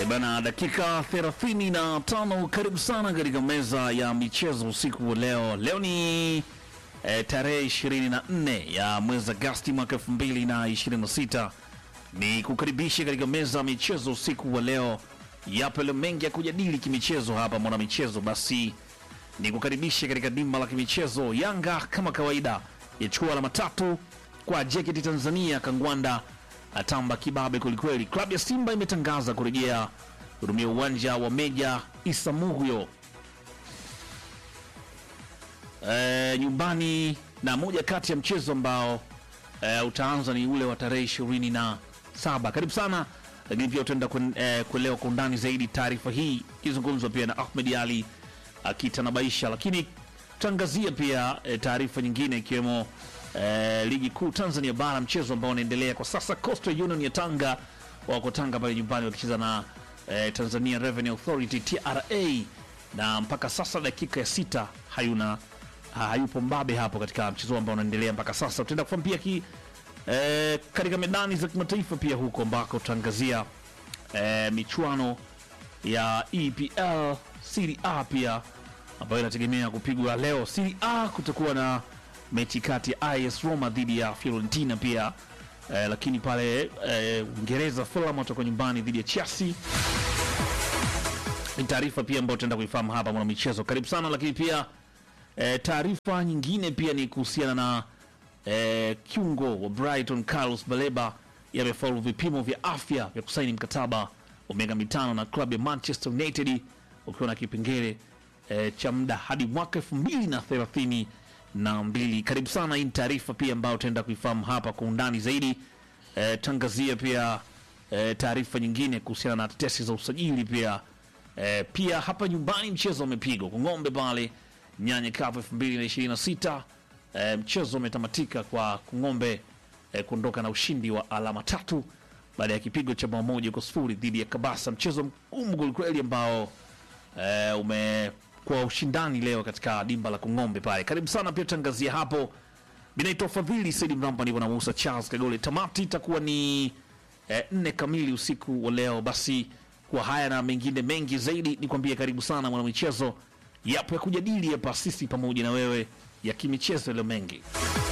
E bana, dakika 35. Karibu sana katika meza ya michezo usiku wa leo. Leo ni e, tarehe 24 ya mwezi Agosti mwaka 2026. Ni kukaribisha katika meza ya michezo usiku wa leo. Yapo yale mengi ya kujadili kimichezo hapa mwana michezo, basi ni kukaribisha katika dimba la kimichezo. Yanga kama kawaida yachukua alama tatu kwa JKT Tanzania Kangwanda atamba kibabe kwelikweli. Klabu ya Simba imetangaza kurejea hudumia uwanja wa Meja Isamuhyo e, nyumbani, na moja kati ya mchezo ambao e, utaanza ni ule wa tarehe ishirini na saba. Karibu sana, lakini pia utaenda kuen- eh, kuelewa kwa undani zaidi taarifa hii ikizungumzwa pia na Ahmed Ali akitanabaisha, lakini tutaangazia pia e, taarifa nyingine ikiwemo e, ligi kuu Tanzania bara, mchezo ambao unaendelea kwa sasa. Coastal Union ya Tanga wako Tanga pale nyumbani wakicheza na e, Tanzania Revenue Authority TRA, na mpaka sasa dakika ya sita hayuna ha- hayupo mbabe hapo katika mchezo ambao unaendelea mpaka sasa. Tutaenda kufahamu pia ki e, katika medani za kimataifa pia huko ambako tutaangazia e, michuano ya EPL Serie A pia ambayo inategemea kupigwa leo. Serie A kutakuwa na mechi kati ya AS Roma dhidi ya Fiorentina pia eh, lakini pale eh, Uingereza Fulham watakuwa nyumbani dhidi ya Chelsea. Ni taarifa pia ambayo tutaenda kuifahamu hapa mwana michezo. Karibu sana, lakini pia eh, taarifa nyingine pia ni kuhusiana na eh, kiungo wa Brighton Carlos Baleba yamefaulu vipimo vya afya vya kusaini mkataba wa miaka mitano na klabu ya Manchester United ukiwa na kipengele eh, cha muda hadi mwaka elfu mbili na thelathini na mbili. Karibu sana, hii ni taarifa pia ambayo tutaenda kuifahamu hapa kwa undani zaidi. Eh, tangazia pia eh, taarifa nyingine kuhusiana na tetesi za usajili pia eh, pia hapa nyumbani mchezo umepigwa kwa ng'ombe pale Nyanya Cup 2026 eh, mchezo umetamatika kwa Kung'ombe eh, kuondoka na ushindi wa alama tatu baada ya kipigo cha bao moja kwa sifuri dhidi ya Kabasa, mchezo mgumu kwelikweli ambao eh, umekuwa ushindani leo katika dimba la Kung'ombe pale. Karibu sana pia tangazia hapo. Mimi naitwa Fadhili Saidi Mramba, nipo na Musa Charles Kagole. Tamati itakuwa ni eh, nne kamili usiku wa leo. Basi kwa haya na mengine mengi zaidi, nikwambie karibu sana mwanamichezo, yapo ya kujadili hapa sisi pamoja na wewe ya kimichezo leo mengi